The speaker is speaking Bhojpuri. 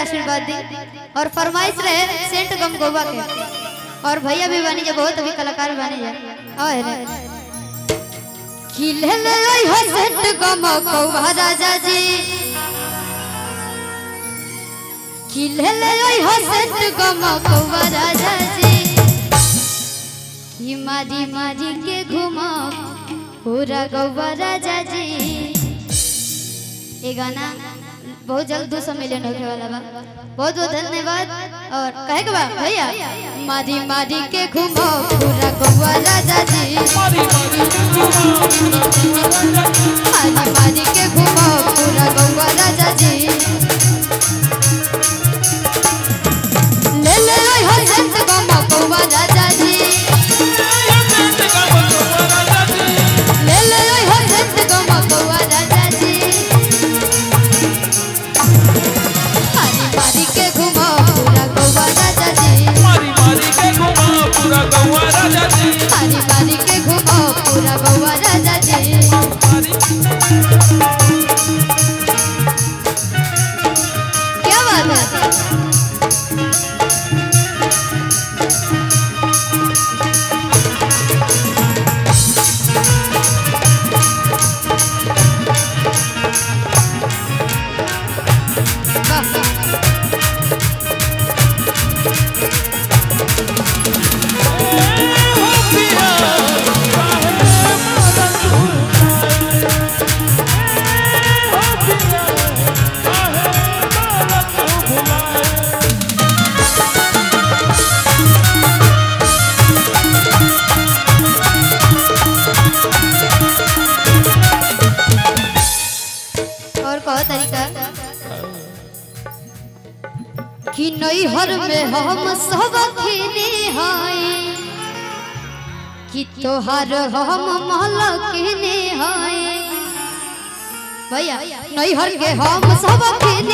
आशीर्वाद दी और फरमाइश रहे सेंट गम गोवा के और भैया भी बनी जा बहुत अभी कलाकार बनी जा और रे खिले ले आई हो सेंट गम गोवा राजा जी खिले ले आई हो सेंट गम गोवा राजा जी कि मारी मारी के घुमा पूरा गौवा राजा जी ये गाना बहुत जल्द दो सौ मिलियन होने वाला बा बहुत बहुत धन्यवाद और कहे के बा भैया मारी मारी के घुमो पूरा गौवा राजा जी मारी मारी मारी मारी के घुमो पूरा गौवा राजा जी ले ले ओए हो संत गौवा गौवा राजा जी ले ले ओए हो संत गौवा गौवा राजा जी मारी मारी के घुमो पूरा गौवा राजा जी मारी मारी के घुमा पूरा गौवा राजा जी मारी मारी के घुमो पूरा गौवा राजा जी मारी क्या बात है वाह हो पिया काहे मदन भुलाए हो पिया काहे मदन भुलाए और कहो तरीका कि नई हर में हम सब खेने हाय कि तोहार हम महल केने हाय भैया नई हर के हम सब खेने